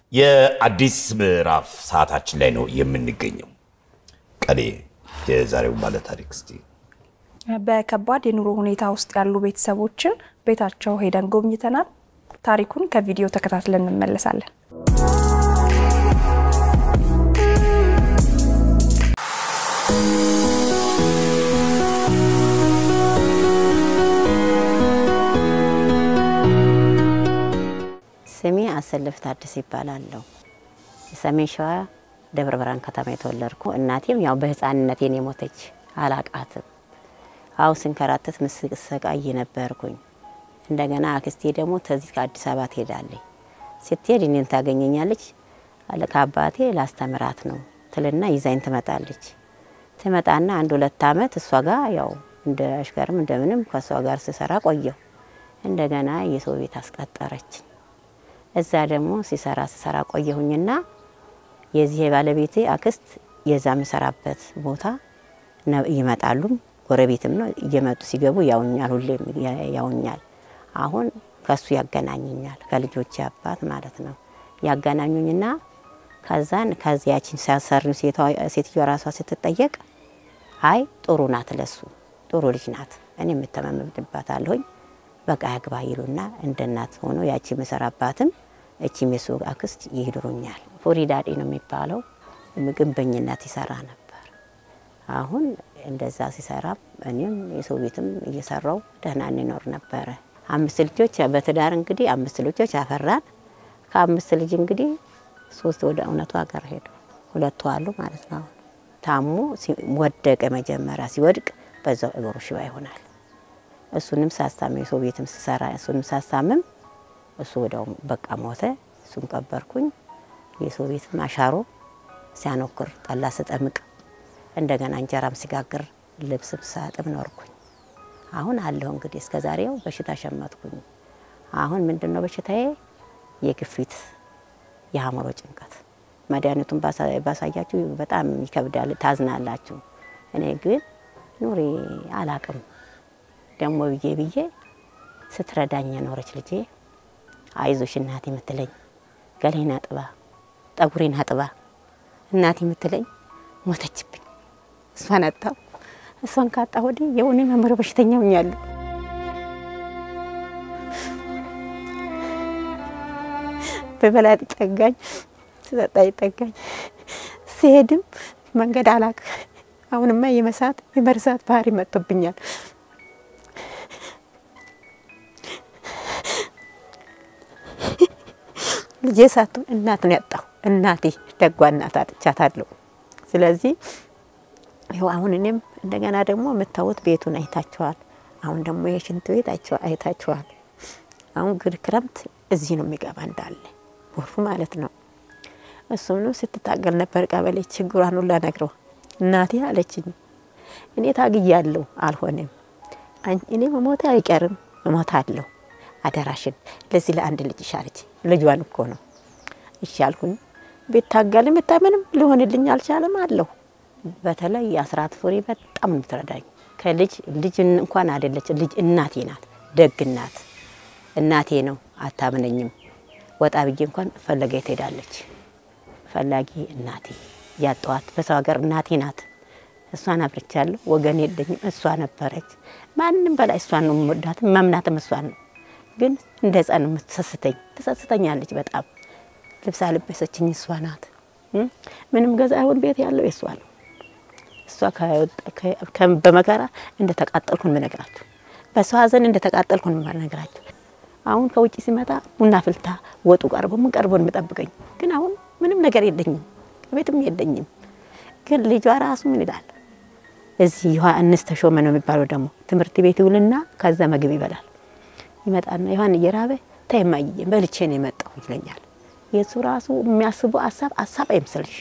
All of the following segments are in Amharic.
የአዲስ ምዕራፍ ሰዓታችን ላይ ነው የምንገኘው። ቀኔ የዛሬው ባለ ታሪክ እስቲ በከባድ የኑሮ ሁኔታ ውስጥ ያሉ ቤተሰቦችን ቤታቸው ሄደን ጎብኝተናል። ታሪኩን ከቪዲዮ ተከታትለን እንመለሳለን። ስሜ አሰልፍ ታደሰ ይባላለሁ። ሰሜን ሸዋ ደብረ ብርሃን ከተማ የተወለድኩ እናቴም ያው በህፃንነቴን የሞተች አላቃትም። አሁ ስንከራተት ምስሰቃይ ነበርኩኝ። እንደገና አክስቴ ደግሞ ተዚህ ከአዲስ አበባ ትሄዳለች። ስትሄድ እኔን ታገኘኛለች። ከአባቴ ላስተምራት ነው ትልና ይዛኝ ትመጣለች። ትመጣና አንድ ሁለት አመት እሷ ጋር ያው እንደ አሽከርም እንደምንም ከእሷ ጋር ስሰራ ቆየሁ። እንደገና የሰው ቤት አስቀጠረች። እዛ ደግሞ ሲሰራ ስሰራ ቆየሁኝና የዚህ የባለቤቴ አክስት የዛ የምሰራበት ቦታ ይመጣሉም ጎረቤትም ነው እየመጡ ሲገቡ ያውኛል፣ ሁሌም ያውኛል። አሁን ከሱ ያገናኙኛል ከልጆቼ አባት ማለት ነው ያገናኙኝና ከዛን ከዚያችን ሲያሰሪው ሴትዮ ራሷ ስትጠየቅ አይ ጥሩ ናት፣ ለሱ ጥሩ ልጅ ናት፣ እኔ የምተማመንባት አለሁኝ በቃ ያግባ ይሉና እንደ እናት ሆኖ ያቺ የምሰራባትም እቺም የሱ አክስት ይድሩኛል። ፎሪዳዴ ነው የሚባለው ግንበኝነት ይሰራ ነበር። አሁን እንደዛ ሲሰራ እኔም የሰው ቤትም እየሰራው ደህና እንኖር ነበረ። አምስት ልጆች በትዳር እንግዲህ አምስት ልጆች አፈራን። ከአምስት ልጅ እንግዲህ ሶስት ወደ እውነቱ ሀገር ሄዱ፣ ሁለቱ አሉ ማለት ነው። ታሞ ወደቀ። መጀመሪያ ሲወድቅ በዛው እግሩ ሽባ ይሆናል። እሱንም ሳስታምም የሰው ቤትም ስሰራ እሱንም ሳስታምም እሱ ወዲያው በቃ ሞተ። እሱን ቀበርኩኝ። የሰው ቤትም አሻሮ ሲያኖክር ጠላ ስጠምቅ እንደገና እንጀራም ሲጋግር ልብስም ሳጥብ ኖርኩኝ። አሁን አለሁ እንግዲህ እስከ ዛሬው በሽታ ሸመትኩኝ። አሁን ምንድን ነው በሽታዬ? የግፊት የአእምሮ ጭንቀት። መድኃኒቱን ባሳያችሁ በጣም ይከብዳል፣ ታዝናላችሁ። እኔ ግን ኑሬ አላቅም ደግሞ ብዬ ብዬ ስትረዳኝ የኖረች ልጄ አይዞሽ እናቴ የምትለኝ ገሌን አጥባ ጠጉሬን አጥባ እናቴ የምትለኝ ሞተችብኝ። እሷን አጣሁ። እሷን ካጣ ወዲህ የሆነ መምሮ በሽተኛ ሆኛለሁ። በበላ ጠጋኝ፣ ስጠጣ ጠጋኝ፣ ሲሄድም መንገድ አላቅ። አሁንማ የመሳት የመርሳት ባህሪ መጥቶብኛል። ልጄ ሳትሆን እናት ነው ያጣሁ። እናቴ ደጓ እናት አጥቻታለሁ። ስለዚህ ይኸው አሁን እኔም እንደገና ደግሞ የምታዩት ቤቱን አይታችኋል። አሁን ደግሞ የሽንት ቤት አይታችኋል። አሁን ግን ክረምት እዚህ ነው የሚገባ እንዳለ ጎርፉ ማለት ነው። እሱም ስትታገል ነበር ቀበሌ ችግሯን ሁላ ነግረው እናቴ አለችኝ። እኔ ታግያለሁ፣ አልሆነም። እኔ መሞቴ አይቀርም፣ እሞታለሁ አደራሽን ለዚህ ለአንድ ልጅ ሻለች። ልጇን እኮ ነው ይሻልኩኝ። ቤታገልም ብታምንም ሊሆንልኝ አልቻለም አለሁ። በተለይ የአስራት ፍሬ በጣም የምትረዳኝ ከልጅ ልጅ እንኳን አይደለች ልጅ እናቴ ናት። ደግ እናት እናቴ ነው። አታምነኝም። ወጣ ብዬ እንኳን ፈለገ ትሄዳለች። ፈላጊ እናቴ ያጠዋት በሰው ሀገር እናቴ ናት። እሷን አብርቻለሁ። ወገን የለኝም። እሷ ነበረች። ማንም በላይ እሷን ነው የምወዳትም መምናትም እሷን ነው ግን እንደ ህፃን የምትሰስተኝ ትሰስተኛለች በጣም ልብስ አልበሰችኝ እሷ ናት። ምንም ገዛ አሁን ቤት ያለው የእሷ ነው። እሷ በመከራ እንደ ተቃጠልኩን ምነግራችሁ፣ በሰው ሀዘን እንደ ተቃጠልኩን ምነግራችሁ። አሁን ከውጭ ሲመጣ ቡና ፍልታ ወጡ ቀርቦ ምን ቀርቦ የምጠብቀኝ ግን አሁን ምንም ነገር የለኝም፣ ቤትም የለኝም። ግን ልጇ ራሱ ምን ይላል እዚህ ዮሐንስ ተሾመ ነው የሚባለው ደግሞ ትምህርት ቤት ይውልና ከዛ ምግብ ይበላል ይመጣና ዮሐን እየራበ ተይማየ በልቼ ነው የመጣሁ ይለኛል። የሱ ራሱ የሚያስበው ሀሳብ ሀሳብ አይምሰልሽ።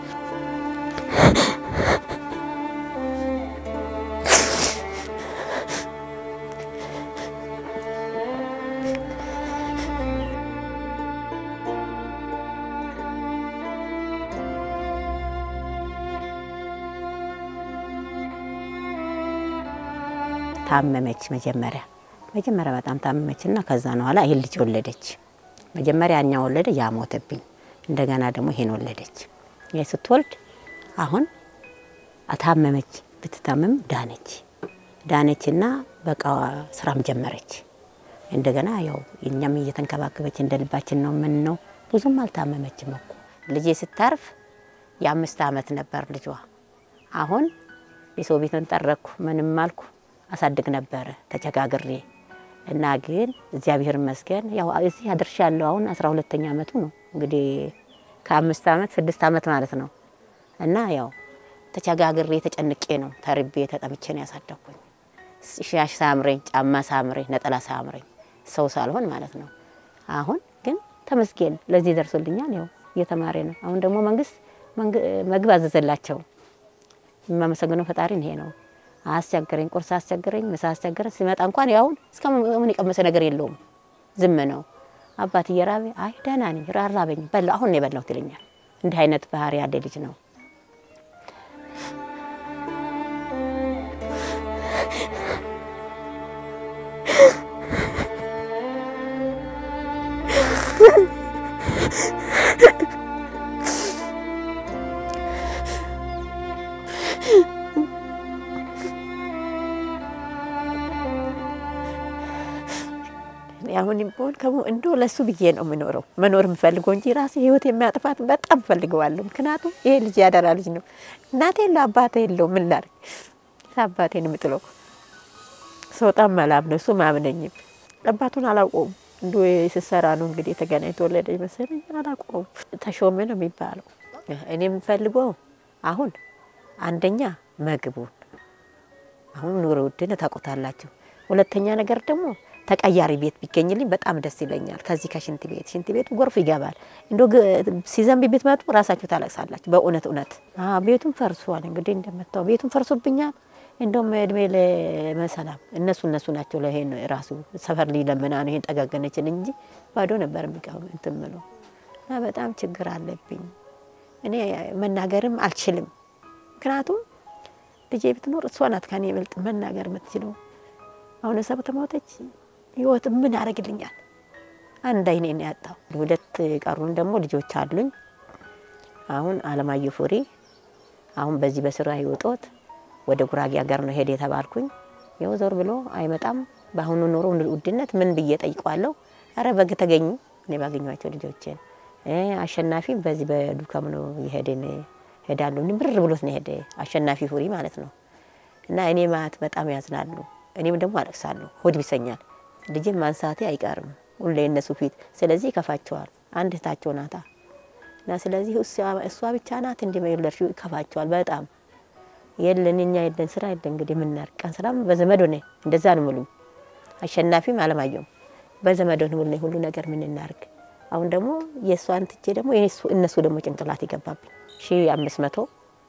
ታመመች መጀመሪያ መጀመሪያ በጣም ታመመችና ከዛ ነው ኋላ ይሄን ልጅ ወለደች። መጀመሪያ እኛ ወለደ ያ ሞተብኝ። እንደገና ደግሞ ይሄን ወለደች። ይሄ ስትወልድ አሁን አታመመች። ብትታመም ዳነች። ዳነችና በቃ ስራም ጀመረች። እንደገና ያው እኛም እየተንከባከበች እንደ ልባችን ነው ምን ነው ብዙም አልታመመችም እኮ ልጄ ስታርፍ የአምስት ዓመት ነበር ልጇ። አሁን የሰው ቤትን ጠረኩ ምንም አልኩ አሳድግ ነበረ ተቸጋግሬ እና ግን እግዚአብሔር ይመስገን ያው እዚህ አድርሻለሁ። አሁን አስራ ሁለተኛ ዓመቱ ነው እንግዲህ ከአምስት ዓመት ስድስት ዓመት ማለት ነው። እና ያው ተቸጋግሬ ተጨንቄ ነው ተርቤ ተጠምቼ ነው ያሳደግኩኝ። ሻሽ ሳምረኝ፣ ጫማ ሳምረኝ፣ ነጠላ ሳምረኝ ሰው ሳልሆን ማለት ነው። አሁን ግን ተመስገን ለዚህ ደርሶልኛል። ያው እየተማረ ነው። አሁን ደግሞ መንግስት ምግብ አዘዘላቸው። የማመሰግነው ፈጣሪን ይሄ ነው። አስቸገረኝ፣ ቁርስ አስቸገረኝ፣ ምሳ አስቸገረኝ። ሲመጣ እንኳን ያውን እስከ ምን የቀመሰ ነገር የለውም ዝም ነው። አባት እየራበ አይ ደህና ነኝ ራራበኝ በላ አሁን ነው የበላሁት ይለኛል። እንዲህ አይነት ባህሪ ያለ ልጅ ነው። አሁን ቢሆን ከሞ እንዶ ለሱ ብዬ ነው የምኖረው መኖር የምፈልገው እንጂ ራሴ ህይወት የሚያጥፋት በጣም ፈልገዋለሁ። ምክንያቱም ይሄ ልጅ ያደራ ልጅ ነው። እናቴ የለው አባቴ የለው ምን ላድርግ? አባቴን የምጥለው ሰውጣም መላም ነው እሱ ማምነኝም አባቱን አላውቀውም። እንዶ ስሰራ ነው እንግዲህ የተገናኝ ተወለደች መሰለኝ አላውቀውም። ተሾመ ነው የሚባለው። እኔ የምፈልገው አሁን አንደኛ ምግቡን አሁን ኑሮ ውድነት ታውቁታላችሁ። ሁለተኛ ነገር ደግሞ ተቀያሪ ቤት ቢገኝልኝ በጣም ደስ ይለኛል። ከዚህ ከሽንት ቤት ሽንት ቤቱ ጎርፍ ይገባል። እንዶ ሲዘንብ ቤት መጡ ራሳችሁ ታለቅሳላችሁ። በእውነት እውነት ቤቱን ፈርሷል። እንግዲህ እንደመታው ቤቱን ፈርሶብኛል። እንደውም እድሜ ለመሰላም እነሱ እነሱ ናቸው ለይሄን ራሱ ሰፈር ሊለምና ነው ይሄን ጠጋገነችን እንጂ ባዶ ነበር የሚቀው እንትን ምለው እና በጣም ችግር አለብኝ። እኔ መናገርም አልችልም። ምክንያቱም ልጄ ብትኖር እሷ ናት ከኔ ይበልጥ መናገር የምትችለው። አሁን ሰብ ተሞተች ህይወት ምን ያደርግልኛል? አንድ አይኔ ነው ያጣው። ሁለት ቀሩን ደግሞ ልጆች አሉኝ። አሁን አለማየሁ ፉሪ አሁን በዚህ በስራ ህይወቶት ወደ ጉራጌ ሀገር ነው ሄድ የተባልኩኝ። ይኸው ዞር ብሎ አይመጣም። በአሁኑ ኑሮ ውድነት ምን ብዬ ጠይቋለሁ? አረ በግ ተገኙ እኔ ባገኟቸው ልጆችን አሸናፊ በዚህ በዱካም ነው የሄደን ሄዳለሁ ብር ብሎት ነው ሄደ አሸናፊ ፉሪ ማለት ነው። እና እኔ ማለት በጣም ያዝናሉ። እኔም ደግሞ አለቅሳለሁ። ሆድ ቢሰኛል። ልጅን ማንሳቴ አይቀርም ሁሌ እነሱ ፊት። ስለዚህ ይከፋቸዋል። አንድ እህታቸው ናታ እና ስለዚህ እሷ ብቻ ናት እንዲ መለርሽ ይከፋቸዋል በጣም የለን እኛ የለን ስራ የለን እንግዲህ የምናርቅ ቀን ስራም በዘመድ ሆነ እንደዛ ነው ሙሉኝ። አሸናፊም አለማየሁም በዘመድ ሆነ ሙሉ ሁሉ ነገር ምን እናርግ። አሁን ደግሞ የእሷን ትቼ ደግሞ እነሱ ደግሞ ጭንቅላት ይገባብኝ ሺ አምስት መቶ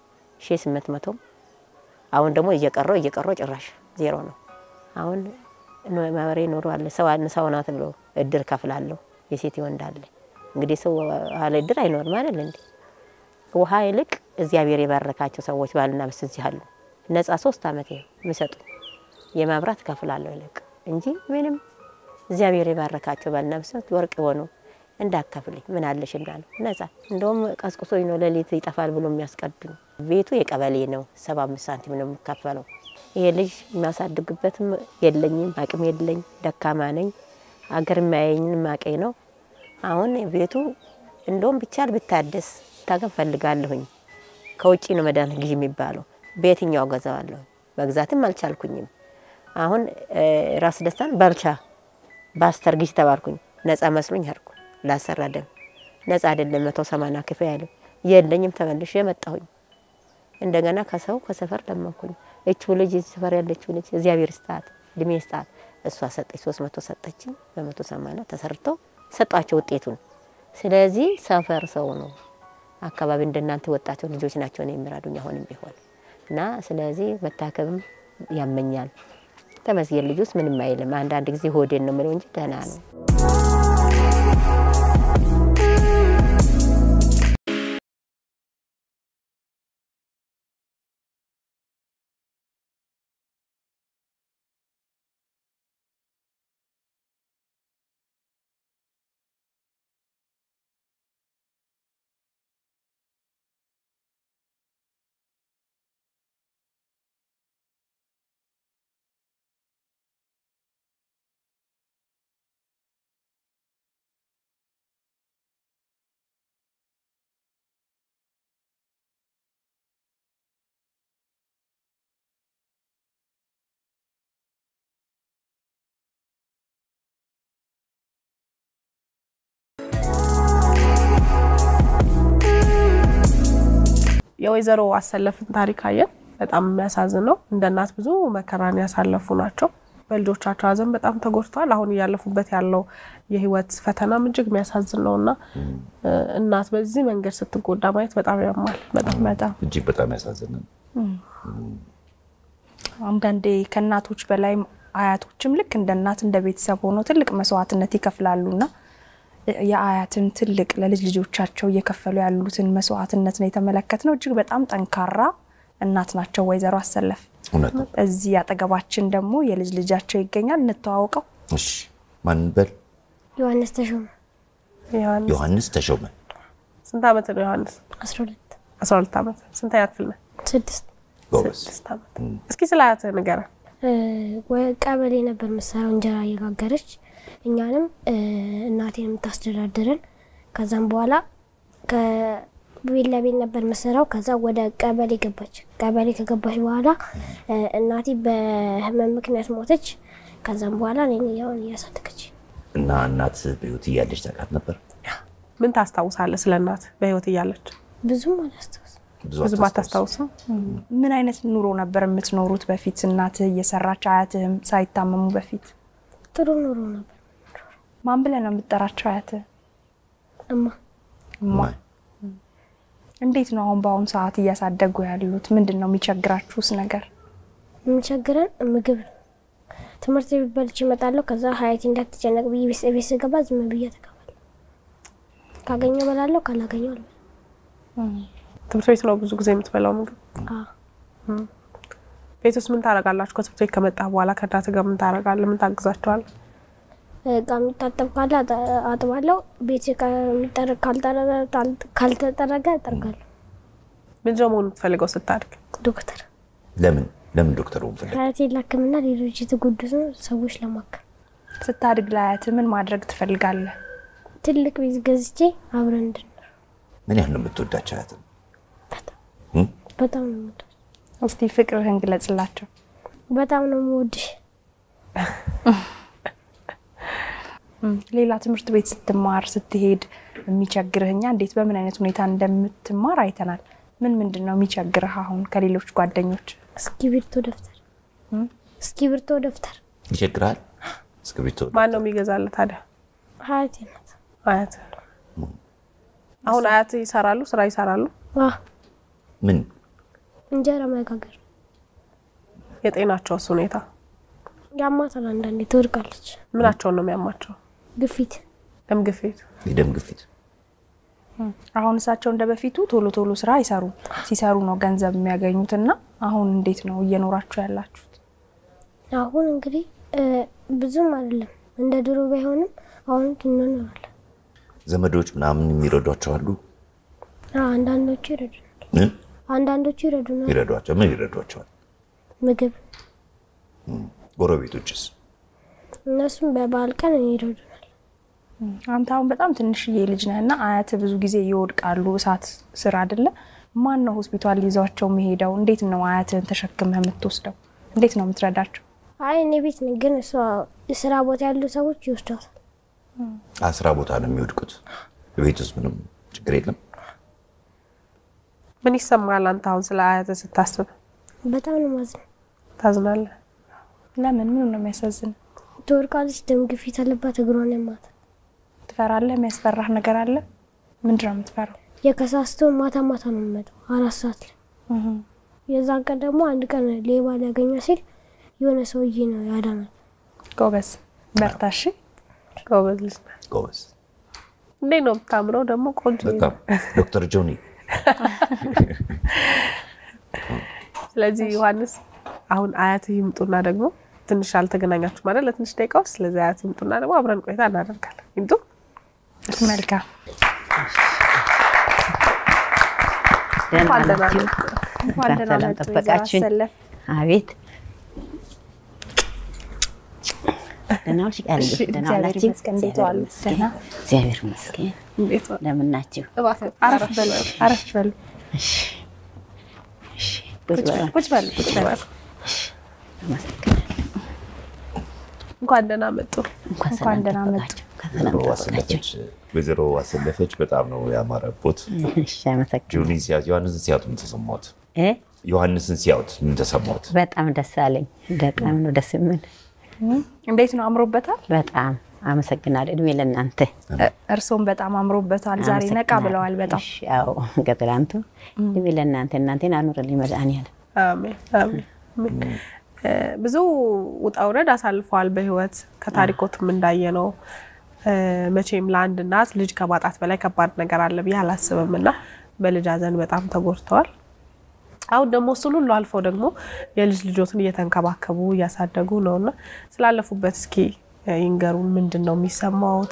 ሺ ስምንት መቶ አሁን ደግሞ እየቀረው እየቀረው ጭራሽ ዜሮ ነው። አሁን ማህበሬ ኖሮ አለ ሰው ሰው ናት ብሎ እድር ከፍላለሁ የሴት ወንድ አለ እንግዲህ ሰው አለ እድር አይኖርም አይደል እንዴ? ውሃ ይልቅ እግዚአብሔር የባረካቸው ሰዎች ባልና ሚስት እዚህ አሉ። ነጻ ሶስት አመት የሚሰጡ የማብራት ከፍላለሁ ይልቅ እንጂ ምንም እግዚአብሔር የባረካቸው ባልና ሚስት ወርቅ የሆኑ እንዳካፍልኝ ምን አለሽ እንዳለ ነጻ እንደውም ቀስቅሶኝ ነው ሌሊት ይጠፋል ብሎ የሚያስቀዱኝ። ቤቱ የቀበሌ ነው፣ ሰባ አምስት ሳንቲም ነው የሚከፈለው። ይሄ ልጅ የሚያሳድግበትም የለኝም፣ አቅም የለኝ፣ ደካማ ነኝ። አገር የሚያየኝን ማቄ ነው። አሁን ቤቱ እንደውም ቢቻል ብታደስ ታገን ፈልጋለሁኝ። ከውጭ ነው መድኃኒት ግዢ የሚባለው በየትኛው ገዛዋለሁ? መግዛትም አልቻልኩኝም። አሁን ራስ ደስታን ባልቻ በአስተር ግዢ ተባልኩኝ። ነጻ መስሎኝ ሄድኩ ላሰራ ደም ነጻ አይደለም መቶ ሰማንያ ክፍያ ያለው የለኝም። ተመልሼ መጣሁኝ። እንደገና ከሰው ከሰፈር ለመንኩኝ። እችው ልጅ ሰፈር ያለችው ልጅ እግዚአብሔር ስጣት እድሜ ስጣት። እሷ ሰጠች፣ ሶስት መቶ ሰጠችኝ። በመቶ ሰማንያ ተሰርቶ ሰጧቸው ውጤቱን። ስለዚህ ሰፈር ሰው ነው አካባቢ እንደናንተ ወጣቸው ልጆች ናቸው ነው የሚራዱኝ አሁንም ቢሆን እና ስለዚህ መታከብም ያመኛል። ተመስገን ልጁስ ምንም አይልም። አንዳንድ ጊዜ ሆዴን ነው የምለው እንጂ ደህና ነው። የወይዘሮ አሰለፍን ታሪክ አየን። በጣም የሚያሳዝን ነው። እንደ እናት ብዙ መከራን ያሳለፉ ናቸው። በልጆቻቸው ሐዘን በጣም ተጎድተዋል። አሁን እያለፉበት ያለው የህይወት ፈተናም እጅግ የሚያሳዝን ነው እና እ፣ እናት በዚህ መንገድ ስትጎዳ ማየት በጣም ያማል። በጣም በጣም እጅግ በጣም ያሳዝናል። አንዳንዴ ከእናቶች በላይ አያቶችም ልክ እንደ እናት እንደ ቤተሰብ ሆኖ ትልቅ መስዋዕትነት ይከፍላሉና የአያትን ትልቅ ለልጅ ልጆቻቸው እየከፈሉ ያሉትን መስዋዕትነት ነው የተመለከትነው። እጅግ በጣም ጠንካራ እናት ናቸው ወይዘሮ አሰለፍ። እውነት ነው። እዚህ አጠገባችን ደግሞ የልጅ ልጃቸው ይገኛል። እንተዋወቀው። እሺ ማን በል? ዮሐንስ ተሾመ ዮሐንስ ዮሐንስ ተሾመ። ስንት ዓመት ነው ዮሐንስ? 12 አስራ ሁለት ዓመት። ስንተኛ ክፍል ነህ? ስድስት ጎበዝ። ስድስት ዓመት። እስኪ ስለ አያትህ ንገረን። እ፣ ወ- ቀበሌ ነበር የምትሰራው እንጀራ እየጋገረች እኛንም እ፣ እናቴን የምታስተዳድረን። ከዛም በኋላ ከቤት ለቤት ነበር የምትሰራው። ከዛ ወደ ቀበሌ ገባች። ቀበሌ ከገባች በኋላ እ፣ እናቴ በህመም ምክንያት ሞተች። ከዛም በኋላ እኔን ያውን እያሳደገች እና እናት በህይወት እያለች ታውቃት ነበር? ምን ታስታውሳለህ ስለ እናት በህይወት እያለች? ብዙም አላስታውስም። ብዙ ብዙ አታስታውስም? ባታስታውስም ምን አይነት ኑሮ ነበር የምትኖሩት በፊት እናትህ እየሰራች አያትህም ሳይታመሙ በፊት? ጥሩ ኑሮ ነበር። ማን ብለህ ነው የምትጠራቸው አያትህ? እማ እማ። እንዴት ነው አሁን በአሁኑ ሰዓት እያሳደጉ ያሉት? ምንድን ነው የሚቸግራችሁስ ነገር? የሚቸግረን ምግብ ነው። ትምህርት ቤት በልቼ እመጣለሁ። ከዛ ሀያቴ እንዳትጨነቅ ብዬ ቤት ቤት ስገባ ዝም ብዬ ተቀባለሁ። ካገኘው እበላለሁ፣ ካላገኘው አልበላም። ትምህርት ቤት ነው ብዙ ጊዜ የምትበላው ምግብ። አዎ። ቤት ውስጥ ምን ታደርጋላችሁ? ከትምህርት ቤት ከመጣ በኋላ ከእናትህ ጋር ምን ታደርጋለህ? ምን ታግዛቸዋለህ? እቃ የሚታጠብ ካለ አጠ- አጥባለሁ። ቤት እቃ የሚጠረግ ካልጠረ- ታል- ካልተጠረገ እጠርጋለሁ። ምንድን ነው መሆን የምትፈልገው ስታድግ? ዶክተር ለምን ለምን ዶክተር ሆን ፈለግ? ሀያቴን ላክምና ሌሎች የተጎዱትን ሰዎች ለማከም ስታድግ ለአያትህ ምን ማድረግ ትፈልጋለህ? ትልቅ ቤት ገዝቼ አብረን እንድንኖር ምን ያህል ነው የምትወዳቸው አያትን? በጣም እም? በጣም ነው የምወደው። እስቲ ፍቅርህን ግለጽላቸው። በጣም ነው የምወድሽ። ሌላ ትምህርት ቤት ስትማር ስትሄድ የሚቸግርህ እኛ እንዴት በምን አይነት ሁኔታ እንደምትማር አይተናል። ምን ምንድን ነው የሚቸግርህ አሁን ከሌሎች ጓደኞች? እስክሪብቶ፣ ደብተር እስክሪብቶ፣ ደብተር ይቸግራል? እስክሪብቶ ማን ነው የሚገዛልህ ታዲያ? ሀያቴ ናት። አያትህ። አሁን አያትህ ይሰራሉ፣ ስራ ይሰራሉ። አዎ፣ ምን እንጀራ መጋገር የጤናቸውስ ሁኔታ ያማታል። አንዳንዴ ትወድቃለች። ምናቸውን ነው የሚያማቸው? ግፊት ደም ግፊት። የደም ግፊት አሁን እሳቸው እንደ በፊቱ ቶሎ ቶሎ ስራ አይሰሩም። ሲሰሩ ነው ገንዘብ የሚያገኙትና አሁን እንዴት ነው እየኖራችሁ ያላችሁት? አሁን እንግዲህ እ፣ ብዙም አይደለም እንደ ድሮ ባይሆንም አሁን እንኖራለን። ዘመዶች ምናምን የሚረዷቸው አሉ? አዎ፣ አንዳንዶቹ ይረዱናል። እ? አንዳንዶቹ ይረዱናል። ይረዷቸው ምን ይረዷቸዋል? ምግብ ጎረቤቶችስ? እነሱም በበዓል ቀን ይረዱናል። አንተ አሁን በጣም ትንሽዬ ልጅ ነህ እና አያት ብዙ ጊዜ ይወድቃሉ እሳት ስር አይደለ? ማን ነው ሆስፒታል ይዘዋቸው የሚሄደው? እንዴት ነው አያትህን ተሸክመህ የምትወስደው? እንዴት ነው የምትረዳቸው? አይ እኔ ቤት ነኝ፣ ግን እሷ ስራ ቦታ ያሉ ሰዎች ይወስዷታል። አስራ ቦታ ነው የሚወድቁት። ቤት ውስጥ ምንም ችግር የለም። ምን ይሰማል አንተ አሁን ስለ አያትህ ስታስብ? በጣም ነው ማዝነው። ታዝናለህ? ለምን? ምን ነው የሚያሳዝን? ትወድቃለች፣ ደም ግፊት አለባት፣ እግሯን ያማታል። ትፈራለህ? የሚያስፈራህ ነገር አለ? ምንድን ነው የምትፈራው? የከሳስቶ ማታ ማታ ነው የሚመጣው አራት ሰዓት ላይ። የዛን ቀን ደግሞ አንድ ቀን ሌባ ሊያገኛ ሲል የሆነ ሰውዬ ነው ያዳናል። ጎበዝ በርታ። እሺ ጎበዝ ልጅ ነህ። ጎበዝ እንዴት ነው የምታምረው ደግሞ ቆንጆ በጣም ዶክተር ጆኒ ስለዚህ ዮሐንስ አሁን አያትህ ይምጡና ደግሞ ትንሽ አልተገናኛችሁ ማለት ለትንሽ ደቂቃ ውስጥ ስለዚህ አያትህ ይምጡና ደግሞ አብረን ቆይታ እናደርጋለን። ይምጡ። መልካም። ደህና እንኳን ደህና ናችሁ? መጡ። እንኳን ደህና ሰላም መጡ ወይዘሮ ጠበቃችሁኝ። አሰለፍ። አቤት ደህና ዋልሽ? ቃል እሺ፣ ደህና እግዚአብሔር ዋላችሁ? ይመስገን። እንዴት እግዚአብሔር ዋሉ? ይመስገን። ደህና? እግዚአብሔር ይመስገን። እንዴት ነው? እንደምን ናችሁ? እባክህ አረፍ በሉ፣ አረፍ በሉ፣ እሺ፣ እሺ። ቁጭ በሉ። ቁጭ በሉ፣ ቁጭ በሉ። አመሰግናለሁ። እንኳን ደህና መጡ። እንኳን እንኳን ሰላም ደህና መጡ። ጠበቃችሁ። ከዛ ወይዘሮ አሰለፈች ወይዘሮ አሰለፈች በጣም ነው ያማረቦት። እሺ አመሰግናለሁ። ጆኒ ሲያዩት ዮሐንስን ሲያዩት ምን ተሰማት? እ ዮሐንስን ሲያዩት ምን ተሰማት? በጣም ደስ አለኝ። በጣም ነው ደስ የምን እንዴት ነው አምሮበታል? በጣም አመሰግናለሁ። እድሜ ለእናንተ እርስዎም በጣም አምሮበታል። ዛሬ ነቃ ብለዋል በጣም እሺ፣ አዎ ከትላንቱ እድሜ ለእናንተ እናንተን አኑርልኝ መድኃኒዓለም። አሜን አሜን አሜን። እ፣ ብዙ ውጣ ውረድ አሳልፈዋል በህይወት ከታሪኮትም እንዳየ ነው። መቼም ለአንድ እናት ልጅ ከማጣት በላይ ከባድ ነገር አለ ብዬ አላስብም እና በልጅ ሐዘን በጣም ተጎድተዋል። አሁን ደግሞ እሱን ሁሉ አልፈው ደግሞ የልጅ ልጆትን እየተንከባከቡ እያሳደጉ ነው እና ስላለፉበት እስኪ ይንገሩን። ምንድን ነው የሚሰማውት?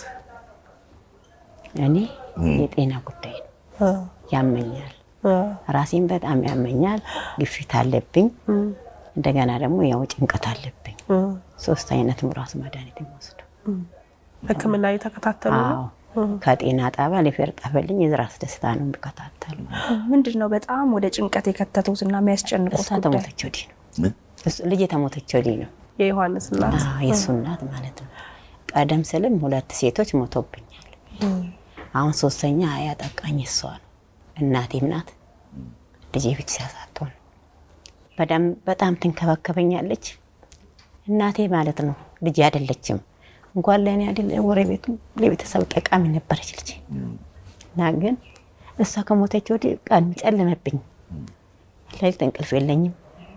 እኔ የጤና ጉዳይ ነው ያመኛል። ራሴን በጣም ያመኛል። ግፊት አለብኝ። እንደገና ደግሞ ያው ጭንቀት አለብኝ። ሶስት አይነት ራሱ መድኃኒት የሚወስዱ ሕክምና እየተከታተሉ ነው። አዎ ከጤና ጣቢያ ሊፌር ጠፈልኝ የዝራስ ደስታ ነው የሚከታተሉ። ምንድን ነው በጣም ወደ ጭንቀት የከተቱት እና የሚያስጨንቁት እሷ ጉዳይ? ተሞተች ወዲህ ነው እሱ- ልጄ ተሞተች ወዲህ ነው የዮሐንስ እናት አዎ፣ የእሱ እናት ማለት ነው። ቀደም ስልም ሁለት ሴቶች ሞቶብኛል። አሁን ሶስተኛ ያጠቃኝ እሷ ነው። እናቴም ናት። ልጄ ብቻ ሲያሳጥሆን በጣም በጣም ትንከባከበኛለች። እናቴ ማለት ነው። ልጄ አይደለችም እንኳን ለእኔ አይደለ ጎረቤቱ ለቤተሰብ ጠቃሚ ነበረች ልጄ እና ግን እሷ ከሞተች ወዲህ ቀን ጨለመብኝ። ሌሊት እንቅልፍ የለኝም።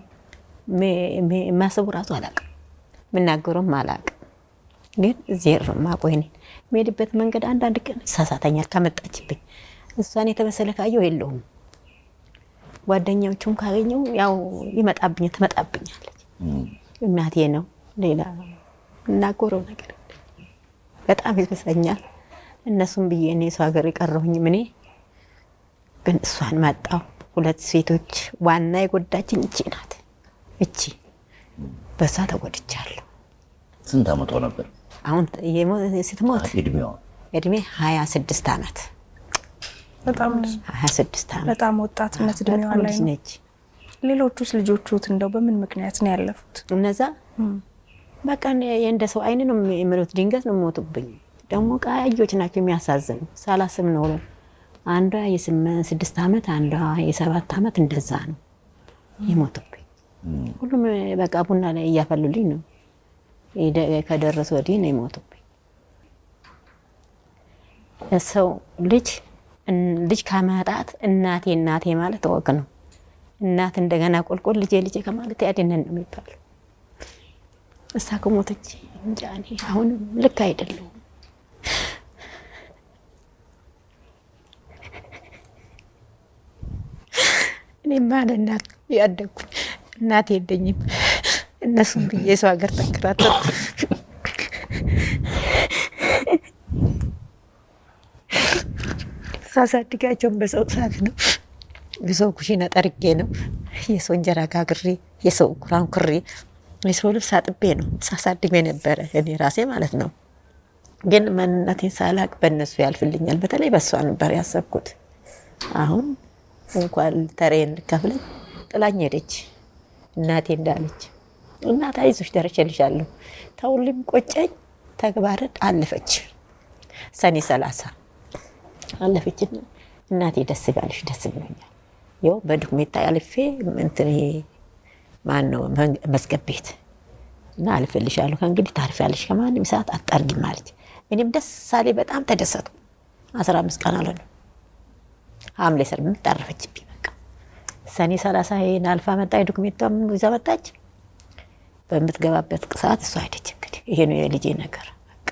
የማስቡ ራሱ አላውቅም፣ የምናገሩም አላውቅም። ግን እዚህ ማቆይኔ የሚሄድበት መንገድ አንዳንድ ቀን ይሳሳተኛል ከመጣችብኝ። እሷን የተበሰለ ካየው የለውም ጓደኛዎቹም ካገኘው ያው ይመጣብኝ ትመጣብኛለች። እናቴ ነው ሌላ እናጎረው ነገር በጣም ይበሰኛል። እነሱም ብዬ እኔ ሰው ሀገር የቀረሁኝም እኔ ግን እሷን መጣው። ሁለት ሴቶች ዋና የጎዳችኝ እቺ ናት። እቺ በሷ ተጎድቻለሁ። ስንት ዓመቷ ነበር አሁን የሞ- ስትሞት እድሜዋ? እድሜ ሀያ ስድስት ዓመት በጣም ልጅ ሀያ ስድስት ዓመት በጣም ወጣትነት እድሜዋ በጣም ላይ ልጅ ነው። ነች። ሌሎቹስ ልጆቹት እንደው በምን ምክንያት ነው ያለፉት? እነዛ በቃ እኔ- የእንደ ሰው አይን ነው የሚሉት። ድንገት ነው የሚሞቱብኝ። ደግሞ ቀያዮች ናቸው የሚያሳዝኑ። ሳላስብ ነው። አንዷ የስምንት ስድስት ዓመት አንዷ የሰባት ዓመት እንደዛ ነው የሞቱብኝ። ሁሉም በቃ ቡና ላይ እያፈሉልኝ ነው የደ- ከደረሱ ወዲህ ነው የሞቱብኝ። ሰው ልጅ እን- ልጅ ከማጣት እናቴ እናቴ ማለት ወግ ነው። እናት እንደገና ቆልቆል ልጄ ልጄ ከማለት ያድነን ነው የሚባለው። እሳ ከሞተች እንጃ እኔ አሁን ልክ አይደለሁም። እኔማ ለእናት ያደግኩኝ እናት የለኝም። እነሱም ብዬ የሰው ሀገር ተንከራተትኩ። ሳሳድጋቸውን በሰው ሰዓት ነው የሰው ኩሽና ጠርጌ ነው የሰው እንጀራ ጋግሬ የሰው ኩራን ኩሬ የሰው ልብስ አጥቤ ነው ሳሳድግ የነበረ እኔ ራሴ ማለት ነው። ግን ማንነቴን ሳላቅ በእነሱ ያልፍልኛል። በተለይ በእሷ ነበር ያሰብኩት። አሁን እንኳን ተሬን ልከፍለኝ ጥላኝ ሄደች። እናቴ እንዳለች እናት አይዞሽ ደርሼልሻለሁ፣ ተውልም ቆጨኝ ተግባርን አለፈች። ሰኔ ሰላሳ አለፈችና እናቴ ደስ ባለሽ ደስ ብሎኛል። ይኸው በዶክሜንታ አልፌ እንትን ይሄ ማን ነው መዝገብ ቤት እና አልፈልሻለሁ ከእንግዲህ ታርፊያለሽ ከማንም ሰዓት አታርጊም አለች። እኔም ደስ ሳሌ በጣም ተደሰቱ። አስራ አምስት ቀን አለ ነው ሐምሌ ስምንት አረፈችብኝ። በቃ ሰኔ ሰላሳ ይሄን አልፋ መጣ። ዶክሜንቷም ይዛ መጣች። በምትገባበት ሰዓት እሷ ሄደች። እንግዲህ ይሄ ነው የልጄ ነገር በቃ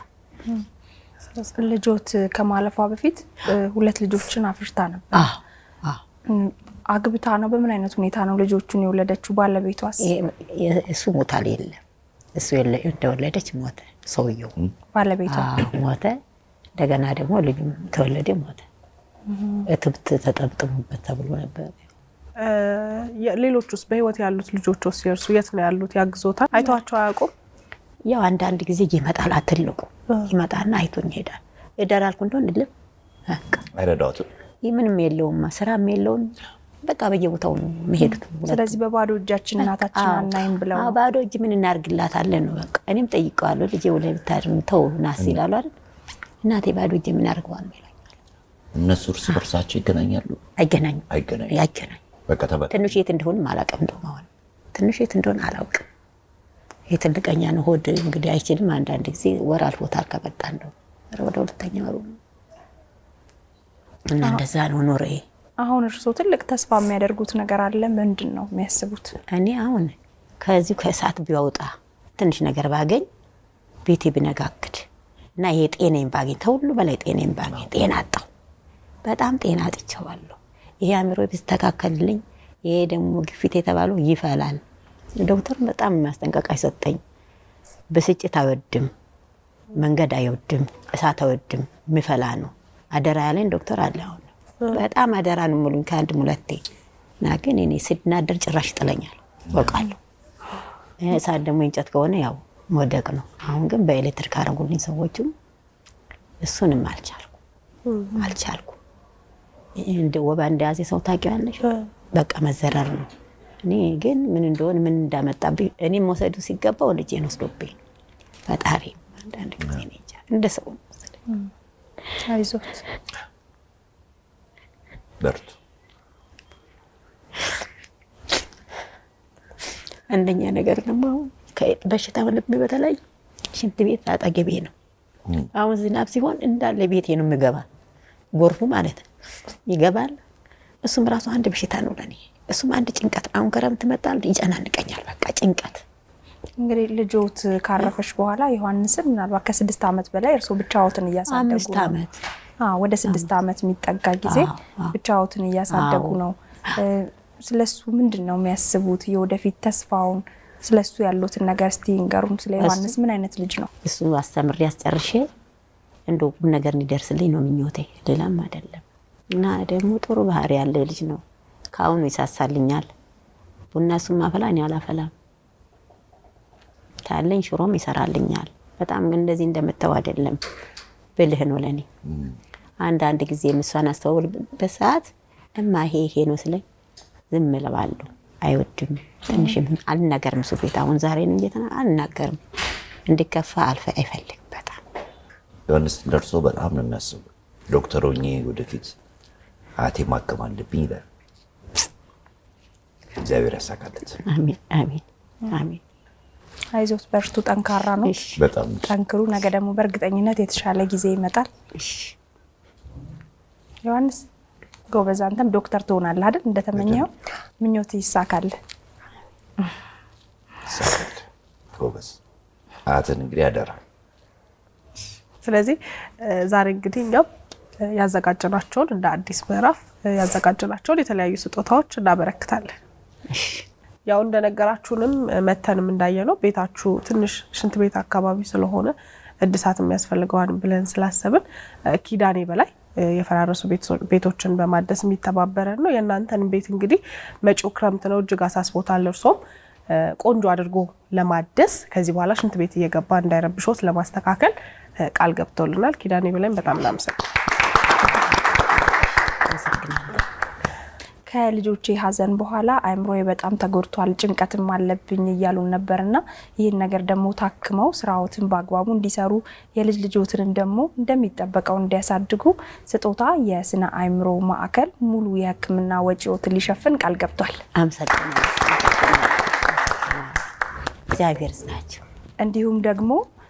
ልጆት ከማለፏ በፊት እ, ሁለት ልጆችን አፍርታ ነበር። አዎ አዎ እም፣ አግብታ ነው? በምን አይነት ሁኔታ ነው ልጆቹን የወለደችው? ባለቤቷስ? ይሄ- እሱ ሞታል የለም እሱ የለ- እንደወለደች ሞተ ሰውየው ባለቤቷ አዎ ሞተ። እንደገና ደግሞ ልጁም ተወለደ ሞተ። እትብት ተጠብጥሙበት ተብሎ ነበር። እ፣ ሌሎች ውስጥ በህይወት ያሉት ልጆች ውስጥ የእርሱ የት ነው ያሉት? ያግዞታል? አይተዋቸው አያውቁም? ያው አንዳንድ ጊዜ ይመጣል፣ አትልቁ ይመጣና አይቶኝ ይሄዳል። እደር አልኩ እንደሆን ልም በቃ አይረዳዎትም? ይህ ምንም የለውም ስራም የለውም። በቃ በየቦታው ነው የሚሄዱት። ስለዚህ በባዶ እጃችን እናታችን አናይም ብለው አዎ፣ ነው። ባዶ እጅ ምን እናርግላታለን ነው በቃ። እኔም ጠይቀዋለሁ ልጄ ወደ ብታድር ተው ናስ ይላሉ አይደል እናቴ ባዶ እጄ ምን አድርገዋል ይለኛል። እነሱ እርስ በርሳቸው ይገናኛሉ? አይገናኙም አይገናኙ። ያገናኝ በቃ ተበ- ትንሽ የት እንደሆንም አላውቅም። እንደውም አሁን ትንሽ የት እንደሆነ አላውቅም። ይህ ትልቀኛ ነው። ሆድ እንግዲህ አይችልም። አንዳንድ ጊዜ ወር አልፎታል ከመጣ እንደው ኧረ ወደ ሁለተኛ ወሩ ነው እና እንደዛ ነው ኖሬ። አሁን እርስዎ ትልቅ ተስፋ የሚያደርጉት ነገር አለ። ምንድን ነው የሚያስቡት? እኔ አሁን ከዚሁ ከእሳት ቢያወጣ ትንሽ ነገር ባገኝ ቤቴ ብነጋግድ እና ይሄ ጤናዬን ባገኝ ከሁሉ በላይ ጤናዬን ባገኝ ጤና አጣሁ። በጣም ጤና አጥቼዋለሁ። ይሄ አእምሮ ቢስተካከልልኝ፣ ይሄ ደግሞ ግፊት የተባለው ይፈላል። ዶክተር በጣም ማስጠንቀቂያ ሰጠኝ። ብስጭት አይወድም፣ መንገድ አይወድም፣ እሳት አይወድም፣ ምፈላ ነው አደራ ያለኝ ዶክተር አለ። አሁን በጣም አደራ ነው ሙሉኝ ከአንድ ሁለቴ እና ግን እኔ ስናደር ጭራሽ ይጥለኛል አውቃለሁ። እሳት ደግሞ እንጨት ከሆነ ያው መውደቅ ነው። አሁን ግን በኤሌክትሪክ አረጉልኝ ሰዎችም እሱንም አልቻልኩም አልቻልኩም። እንደ ወባ እንደያዘ ሰው ታውቂዋለሽ፣ በቃ መዘረር ነው። እኔ ግን ምን እንደሆነ ምን እንዳመጣብኝ እኔም መውሰዱ ሲገባው ልጄን ወስዶብኝ ነው። ፈጣሪ አንዳንድ ጊዜ እኔ እንጃ እንደ ሰው ነው መሰለኝ። አይዞት። በርቱ። አንደኛ ነገር ደግሞ አሁን ከ- በሽታ ሆነብኝ። በተለይ ሽንት ቤት አጠገቤ ነው። አሁን ዝናብ ሲሆን እንዳለ ቤቴ ነው የምገባ፣ ጎርፉ ማለት ነው ይገባል። እሱም ራሱ አንድ በሽታ ነው ለኔ። እሱም አንድ ጭንቀት። አሁን ክረምት መጣል ይጨናንቀኛል። በቃ ጭንቀት። እንግዲህ ልጆት ካረፈች በኋላ ዮሐንስን ምናልባት ከስድስት ዓመት በላይ እርስዎ ብቻዎትን እያሳደጉ አምስት ነው። ዓመት አዎ፣ ወደ ስድስት ዓመት የሚጠጋ ጊዜ አዎ፣ አዎ። ብቻዎትን እያሳደጉ አዎ። ነው። ስለሱ ምንድን ነው የሚያስቡት? የወደፊት ተስፋውን ስለሱ ያሉትን ነገር እስቲ ይንገሩን። ስለ ዮሐንስ ምን አይነት ልጅ ነው? እሱ አስተምሬ አስጨርሼ እንደ ቁም ነገር እንዲደርስልኝ ነው ምኞቴ፣ ሌላም አይደለም። እና ደግሞ ጥሩ ባህሪ ያለ ልጅ ነው። ከአሁኑ ይሳሳልኛል። ቡና እሱም ማፈላ እኔ አላፈላም። ካለኝ ሽሮም ይሰራልኛል። በጣም ግን እንደዚህ እንደምተው አይደለም። ብልህ ነው ለእኔ። አንዳንድ ጊዜ ምሷን አስተውልበት ሰዓት እማ ይሄ ይሄ ነው ስለኝ ዝም እለዋለሁ። አይወድም። ትንሽም አልናገርም። እሱ ቤት አሁን ዛሬ ነው እንጂ አልናገርም። እንዲከፋ አልፈ አይፈልግ በጣም ዮሐንስ ደርሶ በጣም ነው የሚያስቡ። ዶክተር ሆኜ ወደፊት አያቴ ማከም አለብኝ ይላል። እግዚአብሔር ያሳካለት። አሜን አሜን አሜን። አይዞት፣ በርቱ፣ ጠንካራ ነው። እሺ በጣም ጠንክሩ። ነገ ደግሞ በእርግጠኝነት የተሻለ ጊዜ ይመጣል። እሺ ዮሐንስ ጎበዝ፣ አንተም ዶክተር ትሆናለህ አይደል? እንደተመኘው ምኞት ይሳካል። ይሳካል። ጎበዝ። አያትን እንግዲህ ያደራ ስለዚህ እ ዛሬ እንግዲህ እኛም እ ያዘጋጀናቸውን እንደ አዲስ ምዕራፍ እ ያዘጋጀናቸውን የተለያዩ ስጦታዎች እናበረክታለን። እሺ ያው እንደነገራችሁንም እ መተንም እንዳየነው ቤታችሁ ትንሽ ሽንት ቤት አካባቢ ስለሆነ እድሳት የሚያስፈልገዋን ብለን ስላሰብን እ ኪዳኔ በላይ እ የፈራረሱ ቤቶ- ቤቶችን በማደስ የሚተባበረን ነው። የእናንተን ቤት እንግዲህ መጪው ክረምት ነው፣ እጅግ አሳስቦታል። እርሶም እ ቆንጆ አድርጎ ለማደስ ከዚህ በኋላ ሽንት ቤት እየገባ እንዳይረብሾት ለማስተካከል እ ቃል ገብቶልናል። ኪዳኔ በላይም በጣም እናመሰግናለን። አመሰግናለሁ። ከልጆቼ ሐዘን በኋላ አእምሮዬ በጣም ተጎድቷል፣ ጭንቀትም አለብኝ እያሉን ነበርና ይህን ነገር ደግሞ ታክመው ስራዎትን በአግባቡ እንዲሰሩ የልጅ ልጆትንም ደግሞ እንደሚጠበቀው እንዲያሳድጉ ስጦታ የስነ አእምሮ ማዕከል ሙሉ የሕክምና ወጪዎትን ሊሸፍን ቃል ገብቷል። አመሰግናለሁ። እግዚአብሔር ይስጣቸው። እንዲሁም ደግሞ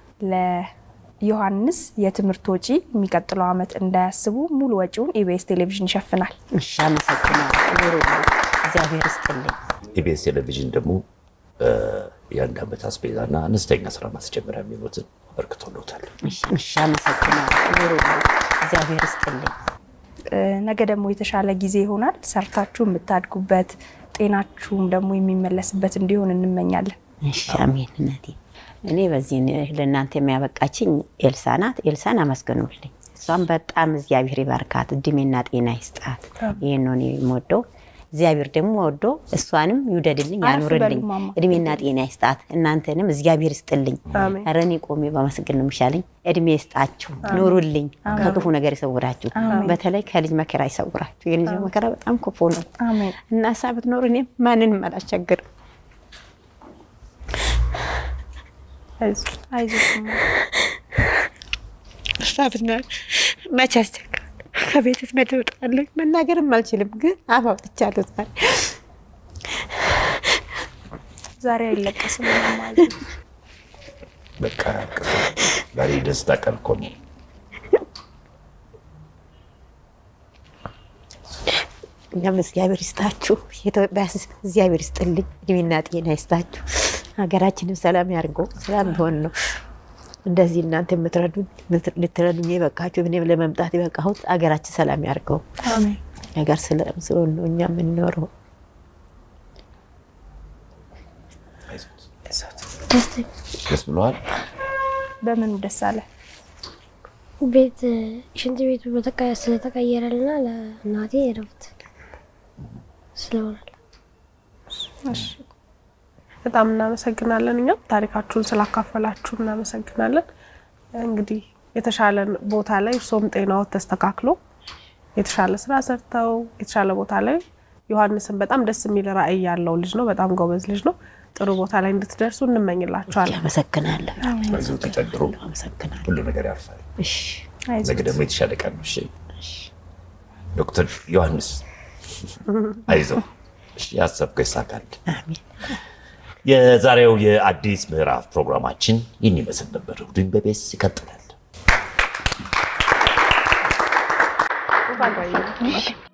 ለዮሐንስ የትምህርት ወጪ የሚቀጥለው ዓመት እንዳያስቡ ሙሉ ወጪውን ኢቢኤስ ቴሌቪዥን ይሸፍናል። እሺ አመሰግናለሁ። ኑሩ። እግዚአብሔር ይስጥልኝ። ኢቢኤስ ቴሌቪዥን ደግሞ እ የአንድ ዓመት አስቤዛና አነስተኛ ስራ ማስጀመሪያ የሚሉትን አበርክቶሎታል። እሺ እሺ፣ አመሰግናለሁ። ኑሩ። እግዚአብሔር ይስጥልኝ። እ ነገ ደግሞ የተሻለ ጊዜ ይሆናል። ሰርታችሁ የምታድጉበት ጤናችሁም ደግሞ የሚመለስበት እንዲሆን እንመኛለን። እሺ አሜን። እናቴ እኔ በዚህ ለእናንተ የሚያበቃችኝ ኤልሳ ናት። ኤልሳን አመስግኑልኝ። እሷም በጣም እግዚአብሔር ይባርካት፣ እድሜና ጤና ይስጣት። ይህን ነው እኔ የምወደው። እግዚአብሔር ደግሞ ወዶ እሷንም ይውደድልኝ፣ አረፍ ያኑርልኝ፣ በሉ ማማ። እድሜና ጤና ይስጣት። እናንተንም እግዚአብሔር ይስጥልኝ። አሜን። ኧረ እኔ ቆሜ በመስገን ነው የሚሻለኝ። እድሜ ይስጣችሁ፣ ኑሩልኝ፣ ከክፉ ነገር ይሰውራችሁ። በተለይ ከልጅ መከራ ይሰውራችሁ። የልጅ መከራ በጣም ክፉ ነው አሜን። እና እሷ ብትኖር እኔም ማንንም አላስቸግርም። አይዞህ። አይዞሽ እሷ ብትኖር መቼ አስቸግራለሁ። ከቤትስ መቼ እወጣለሁ? መናገርም አልችልም፣ ግን አፍ አውጥቻለሁ ዛሬ። ዛሬ አይለቀስም ማለት ነው። በቃ ዛሬ ደስታ ቀን እኮ ነው። እኛም እግዚአብሔር ይስጣችሁ፣ የኢትዮጵያ ሕዝብ እግዚአብሔር ይስጥልኝ፣ እድሜና ጤና ይስጣችሁ። ሀገራችንም ሰላም ያድርገው። ሰላም ቢሆን ነው እንደዚህ እናንተ የምትረዱን ልትረዱኝ የበቃችሁ እኔም ለመምጣት የበቃሁት ሀገራችን ሰላም ያድርገው። አሜን። ነገር ሰላም ስለሆነ ነው እኛ የምንኖረው። ደስተኛ ደስ ብለዋል። በምኑ ደስ አለ? ቤት ሽንት ቤቱ በተቀ- ስለተቀየረልና ለእናቴ እረፍት ስለሆነ በጣም እናመሰግናለን። እኛም ታሪካችሁን ስላካፈላችሁ እናመሰግናለን። እንግዲህ የተሻለ ቦታ ላይ እርሶም ጤናዎት ተስተካክሎ የተሻለ ስራ ሰርተው የተሻለ ቦታ ላይ ዮሐንስን በጣም ደስ የሚል ራዕይ ያለው ልጅ ነው። በጣም ጎበዝ ልጅ ነው። ጥሩ ቦታ ላይ እንድትደርሱ እንመኝላችኋለን። አመሰግናለሁ። በዚሁ ተጨድሮ አመሰግናለሁ። ሁሉ ነገር ያልፋል። እሺ አይዞህ። ነገ ደግሞ የተሻለ ቀን ነው። እሺ ዶክተር ዮሐንስ አይዞህ፣ እሺ ያሰብከው ይሳካል። አሜን። የዛሬው የአዲስ ምዕራፍ ፕሮግራማችን ይህን ይመስል ነበር። እሑድን በቤስ ይቀጥላል። እንኳን ቆያችሁ።